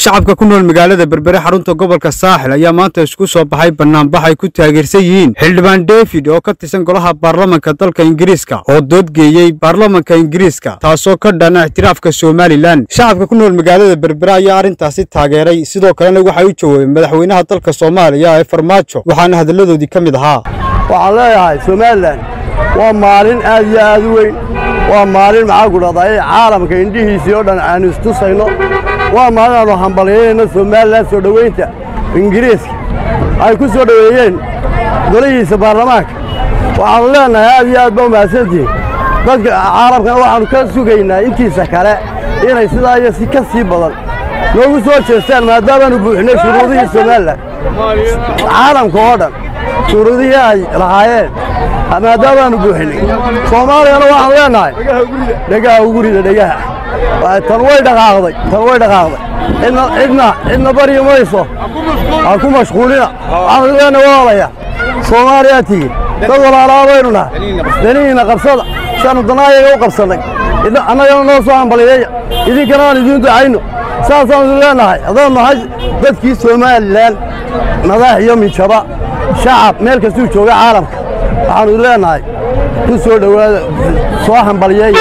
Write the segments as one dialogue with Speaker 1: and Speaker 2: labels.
Speaker 1: shacabka ku nool magaalada berbere xarunta gobolka saaxil ayaa maanta isku soo baxay banaanbax ay ku taageersan yihiin xildhibaan david oo ka tirsan golaha baarlamanka dalka ingiriiska oo doodgeeyey baarlamanka ingiriiska taasoo ka dhana ictiraafka somalilan shacabka ku nool magaalada berbere ayaa arrintaasi taageeray sidoo kalena waxay u jawaabeen madaxweynaha dalka soomaaliya ee farmaajo waxaana hadalladoodii ka mid ahaa
Speaker 2: waxaan leeyahay somalilan waa maalin aad iyo aad u weyn waa maalin maxaa ku dhahdaa caalamka indhihiisii oo dhan aanu istusayno waa maalin aanu hambalyaynayno somalilan soo dhoweynta ingiriiska ay ku soo dhoweeyeen golihiisa baarlamaanka waxaannu leennahay aad iyo aad baa umahadsantihiin dadka caalamkana waxaannu ka sugaynaa intiisa kale inay sidaa iyo si ka sii badan noogu soo jeestaan maadaamaanu buuxinay shuruudihii somalilan caalamka oo dhan shuruudihii ay lahaayeen maadaamaanu buuxinay soomaaliyana waxaanu leennahay dhegaha ugu rida dhegaha tan way dhaqaaqday tan way dhaqaaqday cidna cidna cidna baryi mayso ha ku mashquulina waxaanu leennahay walaalaya soomaaliyaa tihiin dad walaalaa baynu nahay danihiinna qabsada siaanu danaayaga u qabsannay annagana noo soo hambaliyeeya idinkana aan idiin ducayno saasaanu leennahay haddaanu nahay dadkii somalilan madax iyo minjaba shacab meel kastuu jooga caalamka waxaanu leennahay ku soo dhowaada soo hambaliyeeya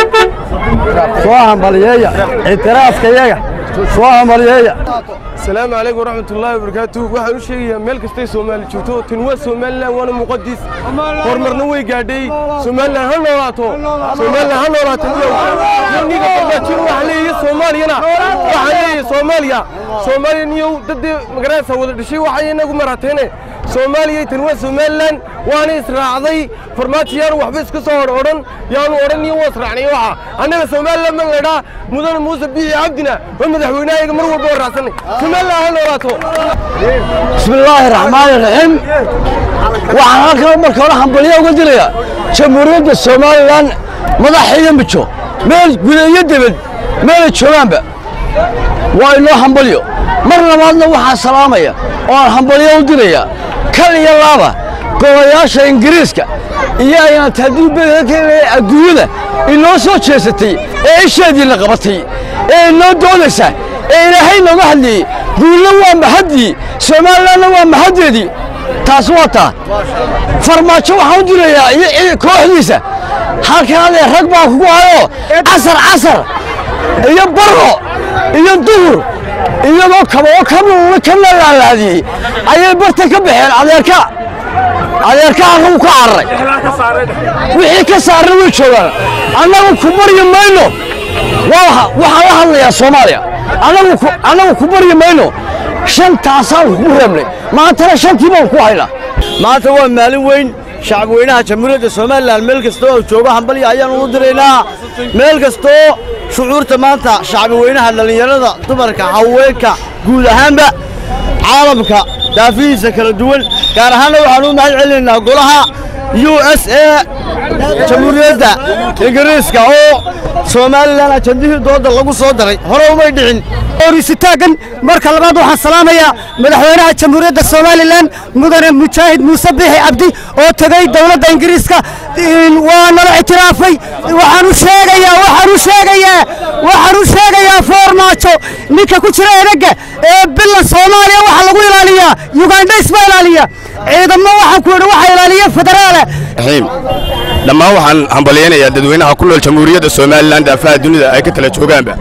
Speaker 2: soo hambaliyeeya ictiraafkayaga soo hambaliyeeya
Speaker 3: asalaamu calaykum waraxmatullaahi wabarakaatu waxaan u sheegayaa meel kastay soomaali joogto tan waa somalilan waana muqadis horumarna way gaadhay somalilan ha noolaato somalilan ha noolaato niga farmaajin waxaan leeyahay soomaaliyana waxaan leeyahay soomaaliya soomaaliya niyow dadii magaranaysa wada dhashay waxay inagu maratayne soomaaliya tan waa somalilan waana israacday farmaajo yaanu waxba iska soo hor odhan yaanu odhan niyo waa israacnay waxa annaga somalilan baan leedhaa mudane muuse biixi cabdina waa madaxweynahayaga mar walba warraacsanay somalilan ha noolaato
Speaker 2: bismillaahi raxmaani raxiim waxaan halkan marka hore hambalyo uga dirayaa jamhuuriyadda somalilan madax iyo mijo meel guda iyo debed meelay joogaanba waa inoo hambalyo mar labaadna waxaan salaamaya oo aan hambalyo u dirayaa kal iyo laaba golayaasha ingiriiska iyo ayaan taadiibada adduunyada inoo soo jeesatay ee isheediina qabatay ee inoo doodaysa ee ilaahay nooga hadlayey guulna waa mahaddii somalilanna waa mahaddeedii taas waa taa farmaajo waxaan u dirayaa iyo kooxdiisa halkan adee rag baa kugu hayoo casar casar iyo barro iyo duhur iyagoo kaboo kabuula ka lalaalaadiyey ayay barta ka baxeen adeerka adeerka annagu ka cararay wixii ka saarna way joogaan annagu ku baryi mayno waxaan la hadlayaa soomaaliya annagu ku baryi mayno shantaasaan kugu reebnay maantana shantii baan ku haynaa maanta waa maalin weyn shacabweynaha jamhuuriyadda somalilan meel kastoo joogo hambalya ayaanu u diraynaa meel kastoo shucuurta maanta shacabweynaha dhallinyarada dumarka haweenka guud ahaanba caalamka daafihiisa kala duwan gaar ahaanna waxaan u mahad celinaynaa golaha u s a jamhuuriyadda ingiriiska oo somalilan ajandihii dooda lagu soo daray hore umay dhicin
Speaker 4: orisitaagan marka labaad waxaan salaamayaa madaxweynaha jamhuuriyadda somalilan mudane mujaahid muuse biixi cabdi oo tegey dowladda ingiriiska waa nala ictiraafay waxaan u sheegayaa waxaan u sheegayaa waxaan u sheegayaa foormaajo ninka ku jira eragga ee bila soomaaliya waxaa lagu ilaaliyaa yugandhays baa ilaaliya ciidamo waxaan ku yidhi waxaa ilaaliya federaale
Speaker 5: dhammaan waxaan hambalyaynayaa dadweynaha ku nool jamhuuriyadda somalilan daafaha dunida ay ka kala joogaanba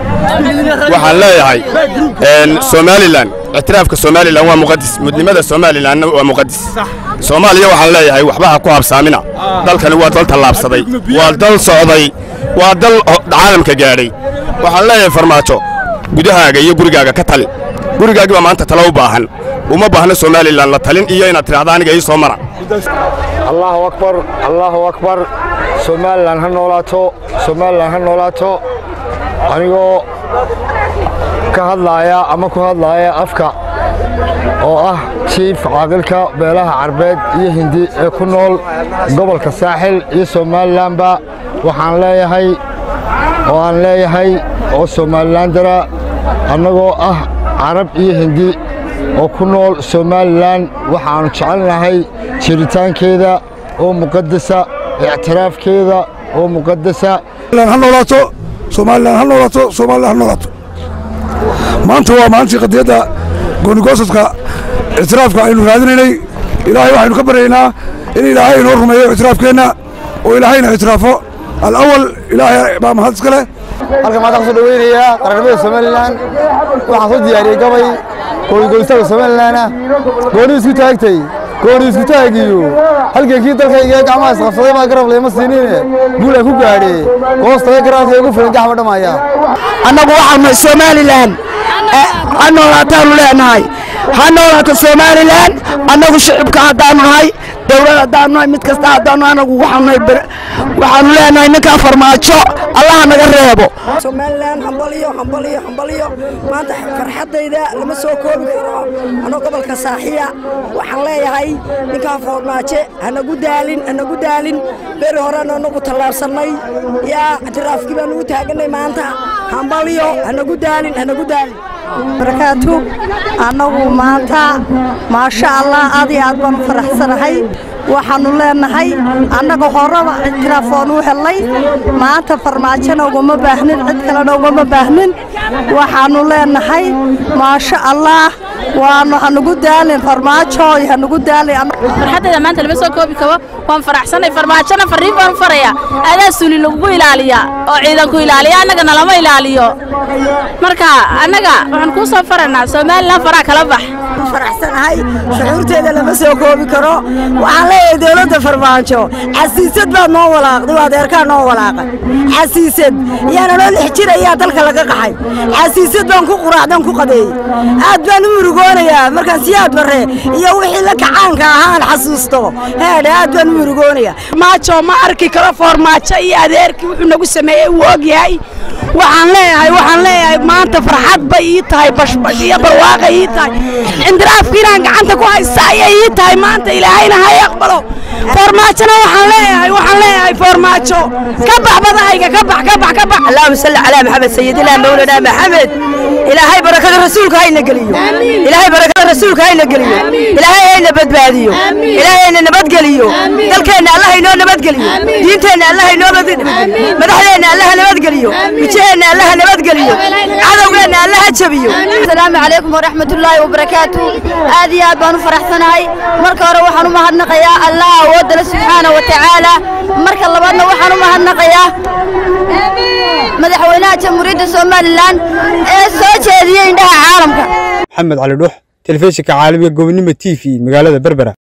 Speaker 5: waxaan leeyahay somalilan ictiraafka somalilan waa muqadis mudnimada somalilanna waa muqadis soomaaliya waxaan leeyahay waxba ha ku habsaamina dalkani waa dal tallaabsaday waa dal socday waa dal caalamka gaadhay waxaan leeyahay farmaajo gudahaaga iyo gurigaaga ka tali gurigaagii baa maanta talo u baahan uma baahno somalilan la talin iyo inaad tidhahda aniga ii soo mara
Speaker 6: allaahu akbar allaahu akbar somalilan ha noolaato somalilan ha noolaato anigoo ka hadlaaya ama ku hadlaaya afka oo ah jiif caaqilka beelaha carbeed iyo hindi ee ku nool gobolka saaxil iyo somalilanba waxaan leeyahay oo aan leeyahay oo somalilan dara annagoo ah carab iyo hindi oo ku nool somalilan waxaannu jecelnahay jiritaankeeda oo muqadasa ictiraafkeeda oo muqadasa
Speaker 7: ha noolaato somalilan ha noolaato somalilan ha noolaato maanta waa maalintii qadiyadda goonigosadka ictiraafka aynu raadinaynay ilaahay waxaynu ka baryaynaa in ilaahay inoo rumeeyo ictiraafkeenna oo ilaahayna ictiraafo alawal ilaahay baa mahad iska leh
Speaker 8: halka maanta kusoo dhaweynayaa qaranimada somalilan waxaan soo diyaariyey gabay goonigoystaga somalilanah gooni isku taagtay gooni isku taagiyo halgankii dalkayga gacmaha isqabsaday baa garab leema siinine guulaan ku gaadhe goostaga garaadka ugu filan gaxba dhammaaya
Speaker 4: annagu waxaanu somalilan ha noolaataanu leenahay ha noolaato somalilan annagu shicibka haddaanu nahay dowlad haddaanu nahay mid kasta haddaanu anagu waxaanu leenahay ninkaa farmaajo allaha naga reebo
Speaker 9: somalilan hambaliyo hambaliyo hambaliyo maanta farxaddayda lama soo koobi karo anoo gobolka saaxiya waxaan leeyahay ninkaa foormaaje hanagu daalin hanagu daalin beri horena anagu tallaabsannay yaa ictiraafkii baan ugu taaganay maanta hambaliyo hanagu daalin hanagu daalin
Speaker 10: barakaatu annagu maanta maasha allah aad iyo aad baan u faraxsanahay waxaannu leenahay annaga horeba ictiraaf waan u hellay maanta farmaajona ugama baahnin cid kalena ugama baahnin waxaannu leenahay maasha allah waanu hanugu daalin farmaajo hanugu daalin
Speaker 11: farxaddayda maanta lama soo koobi karo waan faraxsanay farmaajona farriin baan u farayaa adaa suli lagugu ilaaliyaa oo ciidanku ilaaliya annagana lama ilaaliyo marka annaga waxaan kuu soo faraynaa somalilan faraa kala bax
Speaker 9: faraxsanahay shucuurteeda lama soo koobi karo waxaan leeyahay dowladda farmaajo casiisad baad noo walaaqday waa adeerkaa noo walaaqay casiisad yaana noo lix jir ayaa dalka laga qaxay casiisad baan ku quraacdan ku qadeeyey aad baan u murugoonayaa markaan siyaad barre iyo wixii la kacaanka ahaan xasuusto heedhe aad baan u murugoonayaa
Speaker 4: maajo ma arki karo foormaajo iyo adeerkii wuxuu nagu sameeyey wuu og yahay waxaan leeyahay waxaan leeyahay maanta farxad bay ii tahay bashbash iyo barwaaqay ii tahay indiraafkii inaan gacanta ku haysta ayay ii tahay maanta ilaahayna ha aqbalo foormaajona waxaan leeyahay waxaan leeyahay foormaajo ka bax badahayga ka bax ka bax ka bax
Speaker 9: allahuma salli calaa maxamed sayidina mawlana maxamed ilaahay barakada rasuulka hayna geliyo ilaahay barakada rasuulka hayna geliyo ilaahay hayna badbaadiyo ilaahay hayna nabadgeliyo dalkeenna allah inoo nabadgeliyo diinteenna allah inoo madaxdeenna allah nabadgeliyo mijaheenna allah nabadgeliyo cadowgeenna allah jabiyo
Speaker 10: asalaamu calaykum waraxmatullaahi wabarakaatu aad iyo aad baan u faraxsanahay marka hore waxaan u mahadnaqayaa allah awoodale subxaana wa tacaala marka labaadna waxaan u mahadnaqayaa madaxweynaha jamhuuriyadda somalilan ee soo jeediyey indhaha caalamka
Speaker 1: maxamed cali dhuux telefishinka caalamiga gobonimo t v magaalada berbera